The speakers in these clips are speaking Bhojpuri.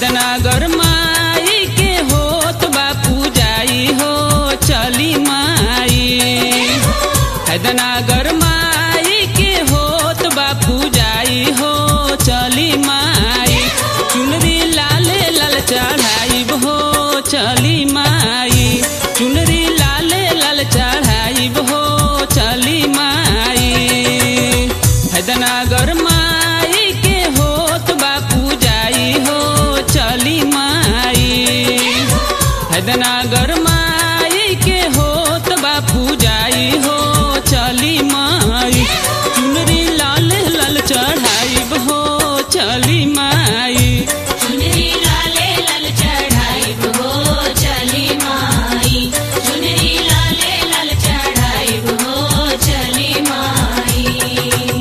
हैदनगर माई के होत बा पूजाई हो चली माई हैदनगर माई के होत बा पूजाई हो चली माई चुनरी लाले लाल चढ़ाई हो चली माई चुनरी लाले लाल चढ़ाई हो चली माई हैदनगर माई के होत बा पूजाई हो चली माई हैदनगर माई के होत बा पूजाई हो चली माई चुनरी लाल लाल चढ़ाई हो चली माई चुनरी लाले लाल चढ़ाई हो चली माई चुनरी लाले लाल चढ़ाई हो चली माई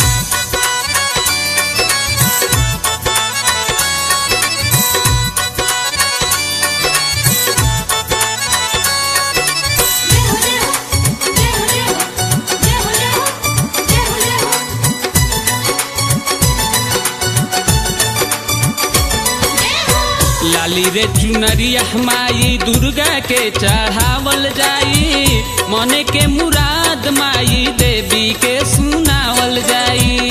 लाली रे चुनरिया माई दुर्गा के चढ़ावल जाई मने के मुराद माई देवी के सुनावल जाई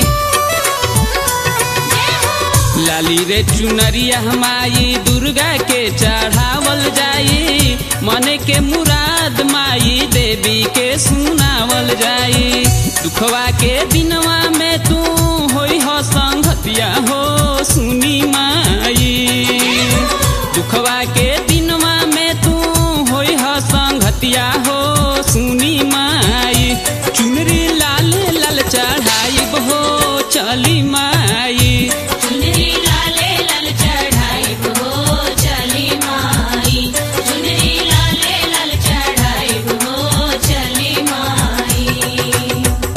लाली रे चुनरिया माई दुर्गा के चढ़ावल जाई मने के मुराद माई देवी के सुनावल जाई दुखवा के दिनवा में तू होई हो संगतिया हो सुनी माई दुखवा के दिनवा में तू होई हो संगतिया हो सुनी माई चुनरी लाल लाल चढ़ाई हो चली माई चुनरी लाले लाल चढ़ाई हो चली माई चुनरी लाले लाल चढ़ाई हो चली माई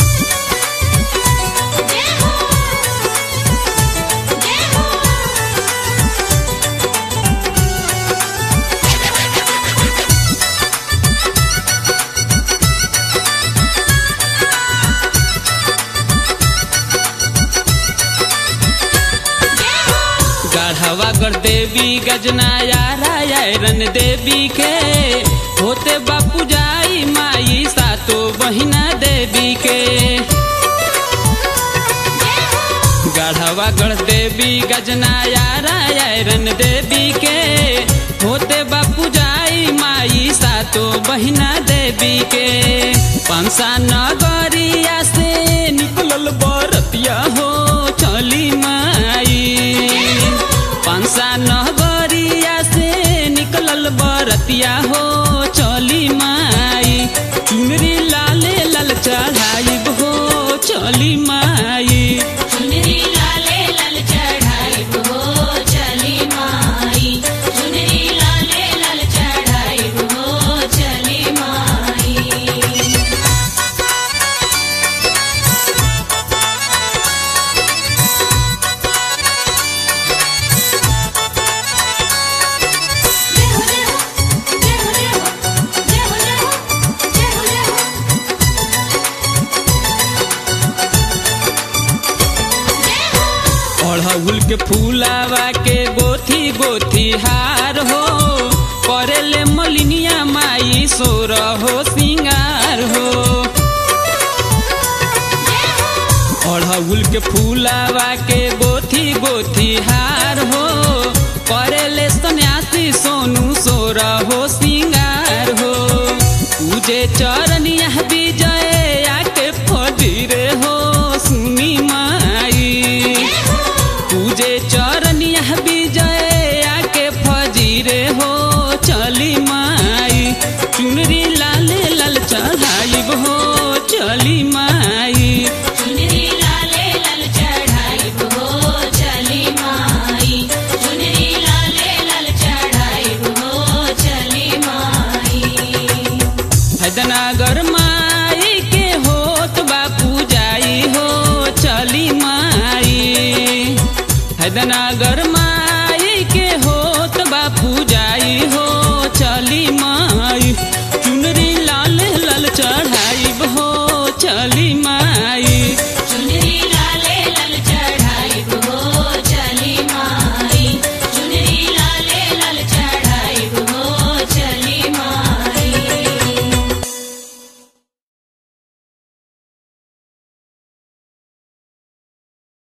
जय हो जय हो गढ़वा कर देवी गजनाया रायरन देवी के होते बापू जाई माई सातो बहिना देवी के गढ़वा गढ़ देवी गजनाया रायरन देवी के होते बापू जाई माई सातो बहिना देवी के पंसा नगरिया से निकलल बरतिया हो चली माई पंसा नगरिया से निकलल बरतिया हो चली माई चुनरी लाले लाल चढ़ाई हो चली माई चुनरी लाले लाल चढ़ाई हो चली माई चुनरी लाले लाल चढ़ाई हो चली माई अड़हुल के फूलावा के गोथी गोथी हार हो करेले मलिनिया माई सोर हो सिंगार हो अड़हुल के फूलावा के गोथी गोथी हार हो करेले सन्यासी सोनू सोर हो सिंगार हो पूजे चरनिया विजय आके फजीरे हो सुनी माई पूजे चरनिया विजय आके फजीरे हो चली माई चुनरी लाले लाल चढ़ाई हो चली माई चुनरी लाले लाल चढ़ाई हो चली माई चुनरी लाले लाल चढ़ाई हो चली माई हैदनगर माई के होत बा पूजाई हो चली माई हैदनगर माई के होत बा पूजाई हो चली माई